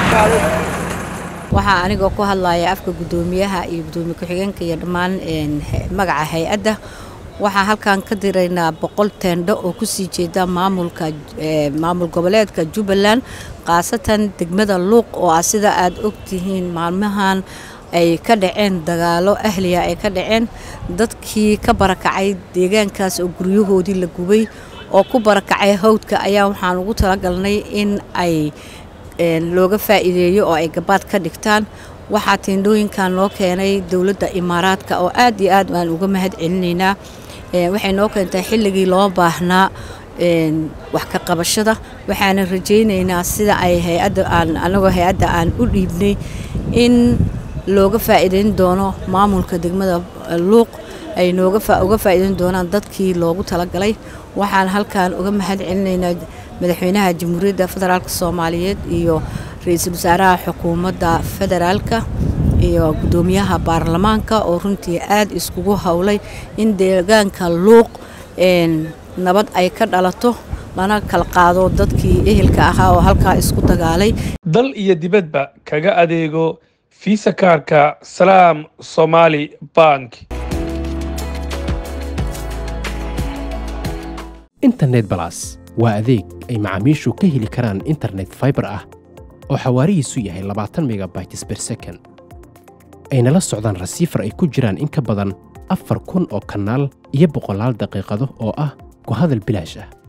waxaa anigoo ku hadlaya afka guddoomiyaha iyo guddoomiye ku-xigeenka iyo dhammaan magaca hay-adda waxaa halkan ka diraynaa boqol teendho oo kusii jeeda maamulka maamul goboleedka jubbaland khaasatan degmada luuq oo ah sida aad ogtihiin maalmahan ay ka dhaceen dagaalo ahliya ay ka dhaceen dadkii ka barakacay deegaankaas oo guryahoodii la gubay oo ku barakacay hawdka ayaa waxaan ugu talagalnay in ay looga faa'iideeyo oo ay gabaad ka dhigtaan waxaa teendhooyinkan noo keenay dowladda imaaraadka oo aad iyo aad aan uga mahad celinaynaa waxay noo keentay xilligii loo baahnaa wax ka qabashada waxaana rajaynaynaa sida ay hay-adda aan anagoo hay-adda aan u dhiibnay in looga faa'iideyn doono maamulka degmada luuq ay nooga uga faa'iideyn doonaan dadkii loogu talagalay waxaan halkan uga mahad celinaynaa madaxweynaha jamhuuriyadda federaalk soomaaliyeed iyo ra-iisul wasaaraha xukuumadda federaalka iyo guddoomiyaha baarlamaanka oo runtii aad iskugu howlay in deegaanka luuq nabad ay ka dhalato lana kala qaado dadkii ehelka ahaa oo halkaa isku dagaalay dal iyo dibadba kaga adeego fiisa kaarka salaam somaali bank internet balas waa adeeg ay macaamiishu ka heli karaan internet faibar ah oo xawaarihiisu yahay labaatan megabytes ber second ayna la socdaan rasiifar ay ku jiraan in ka badan afar kun oo kanaal iyo boqolaal daqiiqado oo ah ku hadal bilaash ah